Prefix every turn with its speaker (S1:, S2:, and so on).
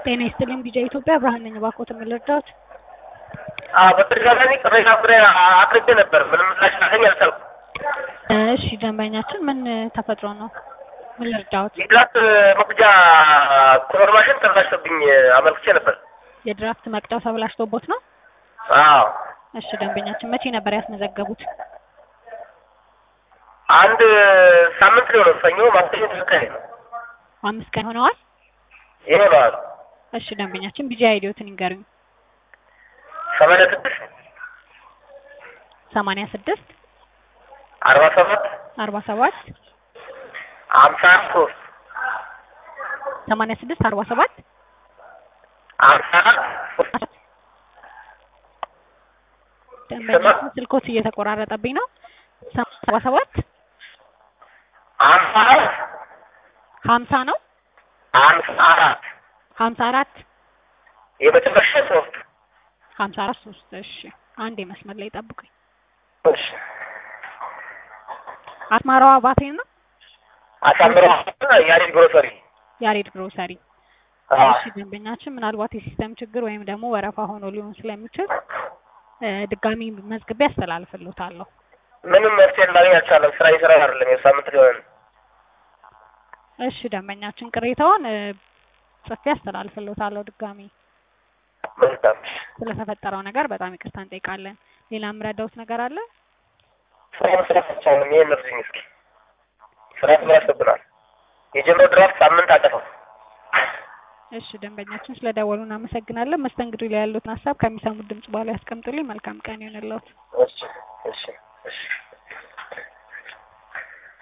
S1: ጤና ይስጥልኝ ቢጃ ኢትዮጵያ ብርሃን ነኝ። እባክዎትን ምን ልርዳዎት?
S2: አዎ በተደጋጋሚ ቅሬታ አቅርቤ አቅርቤ ነበር። ምንም ምላሽ ላገኝ አልቻልኩም።
S1: እሺ ደንበኛችን ምን ተፈጥሮ ነው? ምን ልርዳዎት?
S2: የድራፍት መቅጃ ኮቨር ማሽን ተበላሽቶብኝ አመልክቼ ነበር።
S1: የድራፍት መቅጃው ተበላሽቶቦት ነው?
S2: አዎ
S1: እሺ ደንበኛችን መቼ ነበር ያስመዘገቡት?
S2: አንድ ሳምንት ሊሆነው ሰኞ ማክሰኞ ተከታታይ ነው
S1: አምስት ቀን ሆነዋል።
S2: ይሆነዋል።
S1: እሺ ደንበኛችን ቢጃ አይዲዮትን ይንገሩኝ።
S2: ሰማንያ ስድስት
S1: ሰማንያ ስድስት
S2: አርባ ሰባት
S1: አርባ ሰባት
S2: ሀምሳ ሶስት
S1: ሰማንያ ስድስት አርባ ሰባት
S2: ሀምሳ ሶስት
S1: ደንበኛችን ስልኮት እየተቆራረጠብኝ ነው። ሰባ ሰባት
S2: ሀምሳ አራት
S1: ሀምሳ ነው
S2: ሀምሳ አራት
S1: ሀምሳ አራት
S2: የመጨረሻ ሶስት
S1: ሀምሳ አራት ሶስት እሺ አንድ የመስመር ላይ ጠብቁኝ።
S2: እሺ
S1: አስማራዋ ባቴ ነው
S2: አሳምሮ ያሬድ ግሮሰሪ
S1: ያሬድ ግሮሰሪ።
S2: አዎ
S1: እሺ ደንበኛችን ምናልባት የሲስተም ችግር ወይም ደግሞ ወረፋ ሆኖ ሊሆን ስለሚችል እ ድጋሚ መዝግቤ አስተላልፍልዎታለሁ።
S2: ምንም መፍትሄ ላገኝ አልቻለም። ስራ እየሰራ አይደለም። የሳምንት ሊሆን
S1: እሺ ደንበኛችን ቅሬታውን እ ጽፌ አስተላልፍልዎታለሁ። ድጋሚ
S2: መልካም
S1: ስለተፈጠረው ነገር በጣም ይቅርታ እንጠይቃለን። ሌላ የምረዳውት ነገር አለ?
S2: ስራ መስራት አልቻለም። ይሄን እርዱኝ እስኪ። ስራ ተበላሽቶብናል። የጀመረው ድራፍት ሳምንት አጠፋው።
S1: እሺ ደንበኛችን ስለደወሉ እናመሰግናለን። መስተንግዶ ላይ ያሉትን ሀሳብ ከሚሰሙት ድምጽ በኋላ ያስቀምጡልኝ። መልካም ቀን ይሆንልዎት።
S2: እሺ እሺ እሺ